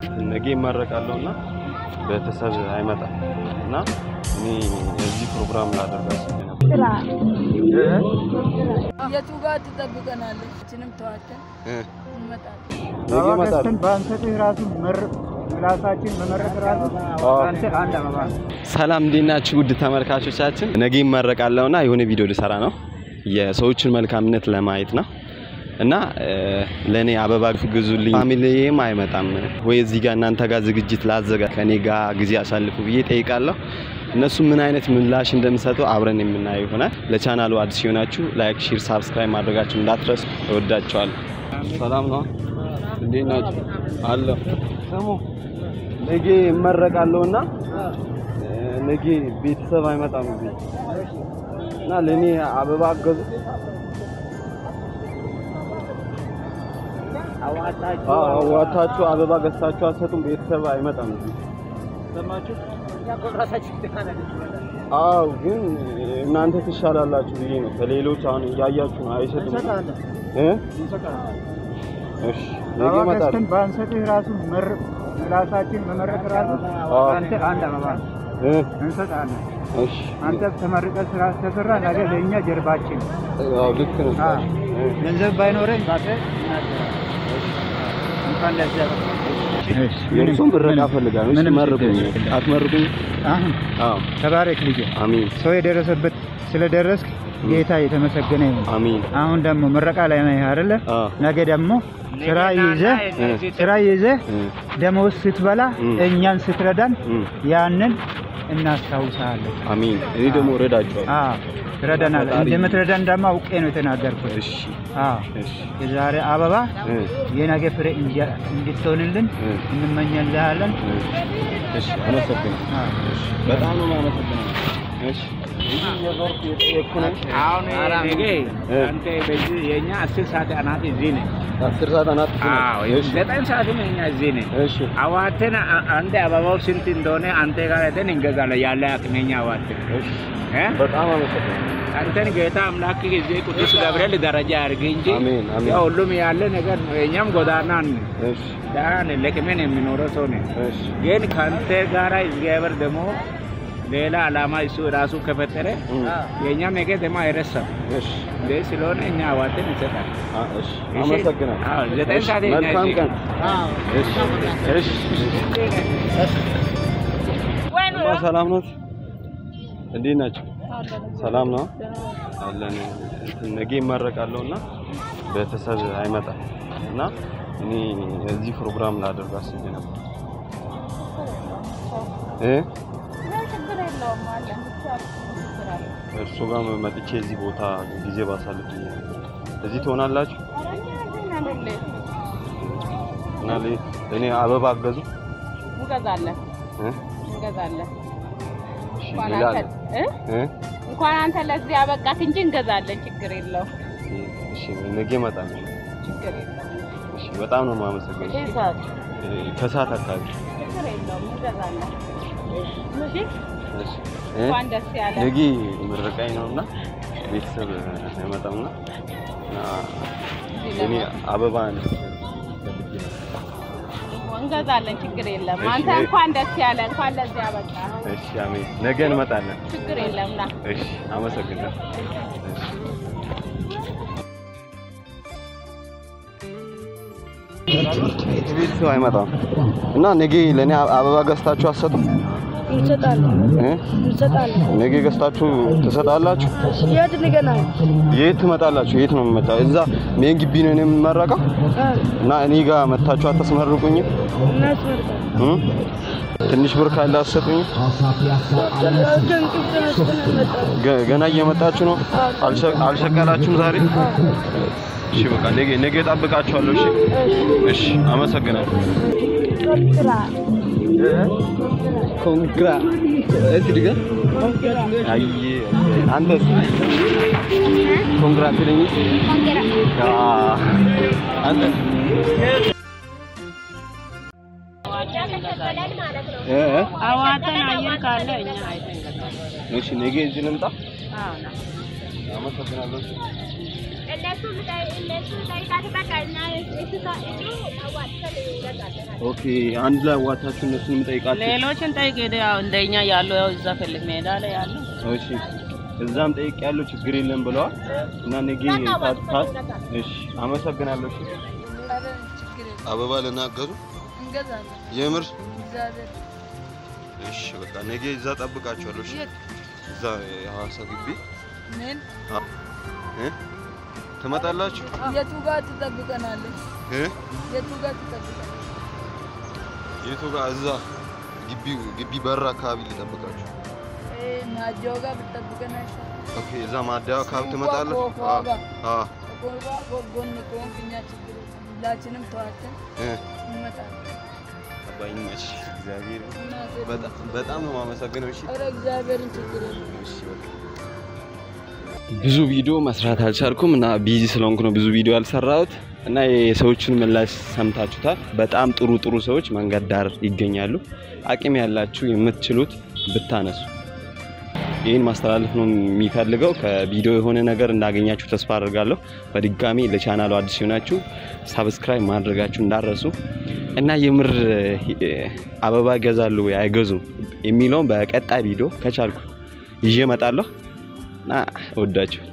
ነገ ይመረቃለሁ እና ቤተሰብ አይመጣም እና እኔ እዚህ ፕሮግራም ላደርግ አስቤ ነበር። የቱ ጋር ትጠብቀናለች? እችንም ተዋቸን እ እንመጣለን። ነገ ይመጣል። በአንሰጥህ ራሱ ምላሳችን መመረቅ ራሱ አንተ አንድ አበባ ሰላም እንዴት ናችሁ? ውድ ተመልካቾቻችን ነገ ይመረቃለሁ እና የሆነ ቪዲዮ ልሰራ ነው የሰዎችን መልካምነት ለማየት ነው እና ለእኔ አበባ ግዙልኝ። ፋሚሊዬም አይመጣም ወይ እዚህ ጋር እናንተ ጋር ዝግጅት ላዘጋ ከኔ ጋር ጊዜ አሳልፉ ብዬ ጠይቃለሁ። እነሱ ምን አይነት ምላሽ እንደሚሰጡ አብረን የምናየው ይሆናል። ለቻናሉ አዲስ ሲሆናችሁ ላይክ፣ ሼር፣ ሳብስክራይብ ማድረጋችሁ እንዳትረሱ። እወዳችኋለሁ። ሰላም ነው። እንዴት ናችሁ? አለሁ። ስሙ ነገ ይመረቃለሁ እና ነገ ቤተሰብ አይመጣም እዚህ እና ለእኔ አበባ አገዙ። አዋታችሁ አበባ ገዝታችሁ አትሰጡም። ቤተሰብ አይመጣም እዚህ። አዎ ግን እናንተ ትሻላላችሁ ብዬ ነው። ከሌሎች አሁን እያያችሁ ነው። አይሰጡም እ እሺ ነገ ይመጣል። ገዝተን በአንሰጥህ ራሱ ምላሳችን መመረቅ ራሱ አንተ አንድ አበባ እ እንሰጣለን። እሺ አንተ ተመርቀህ ስራ ተሰራ ነገ ለእኛ ጀርባችን አዎ ልክ ነው። አዎ። እ ገንዘብ ባይኖረኝ ባተ እንኳን ለዚያ የእርሱም ምረቃ እፈልጋለሁ። እሺ መርቁኝ። አትመርቁኝ? አሁን አዎ ተባረክ ልጄ። አሚን ሰው የደረሰበት ስለደረስክ ጌታ የተመሰገነ ይሁን። አሚን። አሁን ደግሞ ምረቃ ላይ ነህ አይደለ? አዎ ነገ ደግሞ ስራ ይዘህ እ ስራ ይዘህ እ ደመወዝ ስትበላ እ እኛን ስትረዳን እ ያንን እናስታውሳለን። አሚን። እኔ ደግሞ እረዳችኋለሁ። አዎ ትረዳናል። ፈጣሪ- እንደምትረዳን ደግሞ አውቄ ነው የተናገርኩት። እሺ አዎ እሺ የዛሬ አበባ እ የነገ ፍሬ እንዲ- እንድትሆንልን እ እንመኛለን። እ እሺ አመሰግናለሁ። እሺ በጣም ነው የማመሰግነው። እሺ እዚህ እየዞርኩ የጠየቅኩ ነኝ። አሁን ነገ እ አንተ በዚህ የኛ አስር ሰዓት አናት እዚህ ነህ። አስር ሰዓት አናት አዎ እሺ ዘጠኝ ሰዓት ነው እኛ እዚህ ነህ። እሺ አዋተን አ- አንተ አበባው ስንት እንደሆነ አንተ ጋር ሄደን እንገዛለን። ያለ አቅመኛ አዋተን እሺ እ በጣም አመሰግናለሁ። አንተን ጌታ አምላክ ጊዜ ቅዱስ ገብርኤል ደረጃ ያድርግ እንጂ አሜን አሜን። ያው ሁሉም ያለ ነገር ነው። የእኛም ጎዳና ነን፣ እሺ ዳን ለቅሜን የሚኖረው ሰው ነን። እሺ ግን ከአንተ ጋራ እግዚአብሔር ደግሞ ሌላ ዓላማ እሱ ራሱ ከፈጠረ እ የእኛም ነገር ደግሞ አይረሳም። እሺ እንደ ስለሆነ እኛ አዋተን እንሰጣለን። አ- እሺ እሺ? አመሰግናለሁ። አዎ፣ ዘጠኝ እሺ፣ ሰዓት የኛ መልካም እዚህ። ቀን። እሺ እሺ እማ ሰላም ናት? እንዴት ናቸው? ሰላም ነው አለን። እንትን ነገ ይመረቃለሁ እና ቤተሰብ አይመጣም እና እኔ እዚህ ፕሮግራም ላደርግ አስቤ ነበር እ ችግር የለውም አለ እርሱ ጋር መጥቼ እዚህ ቦታ ጊዜ ባሳልፍ ብዬ ነበር። እዚህ ትሆናላችሁ እና ለ- እኔ አበባ አገዙ እንገዛለን እ? እንገዛለን። እሺ፣ እንኳን ሌላ አንተ እ? እ? እንኳን አንተ ለዚህ ያበቃት እንጂ እንገዛለን። ችግር የለውም እሺ ነገ እመጣለሁ። ችግር የለውም። እሺ በጣም ነው የማመሰግነው። ይህ ሰዓት እ፣ ከሰዓት አካባቢ ችግር የለውም እንገዛለን። እሺ እሺ እ? እንኳን ደስ ያለ ነገ ምረቃኝ ነውና ቤተሰብ አይመጣምና እና እኔ አበባ ነው እንገዛለን። ችግር የለም። እሺ፣ አንተ እሺ። እንኳን ደስ ያለ እንኳን ለዚህ ያበቃ። እሺ አሜን። ነገ እንመጣለን። ችግር የለም ና እሺ አመሰግናለሁ። እሺ ቤተሰብ አይመጣም እና ነገ ለእኔ አበባ ገዝታችሁ አትሰጡም? እንሰጣለን እ? እንሰጣለን። ነገ ገዝታችሁ ትሰጣላችሁ? የት ንገናል? የት ትመጣላችሁ? የት ነው የምመጣው? እዛ ሜን ግቢ ነው የምመረቀው እና እኔ ጋር መታችሁ አታስመርቁኝም? እናስመርጣለን። እ? ትንሽ ብር ካለ አትሰጡኝም? ከእንቅልፍ ተነስተን እንመጣለን። ገ- ገና እየመጣችሁ ነው? አልሸ- አልሸቀላችሁም ዛሬ? እሺ በቃ ነገ ነገ እጠብቃችኋለሁ። እሺ እሺ፣ አመሰግናለሁ። ኮንግራ እዚህ ድገም። አይ አንተስ ኮንግራ ትለኝ? አ አንተ እ እ አዋተን አየር ካለ እኛ አይተን እንገዛለን። እሺ ነገ እዚህ ልምጣ። አዎ ና አመሰግናለሁ። እነሱ እነሱ ጠይቃት በቃ እና እሱ እሱ አዋጥተን እንገዛለን። ኦኬ አንድ ላይ ዋታችሁ እነሱን የምጠይቃችሁ ሌሎችን ጠይቅ ሄደ ያው እንደኛ ያለው ያው እዛ ፊልም ሜዳ ላይ ያለው እሺ እዛም ጠይቅ ያለው ችግር የለም ብለዋል እና ነገ ታጥፋት እሺ አመሰግናለሁ እሺ አበባ ልናገሩ እንገዛለን። የምር እግዚአብሔር እሺ በቃ ነገ እዛ ጠብቃችኋለሁ እሺ እዛ የሐዋሳ ግቢ ምን እ ትመጣላችሁ የቱ ጋር ትጠብቀናለች? እ የቱ ጋር ትጠብቀናለች? የቱ ጋር እዛ ግቢ ግቢ በር አካባቢ ልጠብቃችሁ እ ማጀው ጋር ብትጠብቀን አይሻልም? ኦኬ እዛ ማደያ አካባቢ ትመጣላችሁ ኮኮ ጋር አ ኮኮ ጋር ጎን ከሆንክ እኛ ችግር የለም። ሁላችንም ተዋተን እ እንመጣለን። አባይነሽ እግዚአብሔር እናቴ በጣም በጣም ነው የማመሰግነው እሺ ኧረ እግዚአብሔርን ችግር የለም። ብዙ ቪዲዮ መስራት አልቻልኩም እና ቢዚ ስለሆንኩ ነው ብዙ ቪዲዮ ያልሰራሁት እና የሰዎችን ምላሽ ሰምታችሁታል። በጣም ጥሩ ጥሩ ሰዎች መንገድ ዳር ይገኛሉ። አቅም ያላችሁ የምትችሉት ብታነሱ ይህን ማስተላለፍ ነው የሚፈልገው። ከቪዲዮ የሆነ ነገር እንዳገኛችሁ ተስፋ አድርጋለሁ። በድጋሚ ለቻናሉ አዲስ ሲሆናችሁ ሳብስክራይብ ማድረጋችሁ እንዳረሱ እና የምር እ፣ አበባ ይገዛሉ ወይ አይገዙም የሚለውን በቀጣይ ቪዲዮ ከቻልኩ ይዤ እመጣለሁ እና እወዳችሁ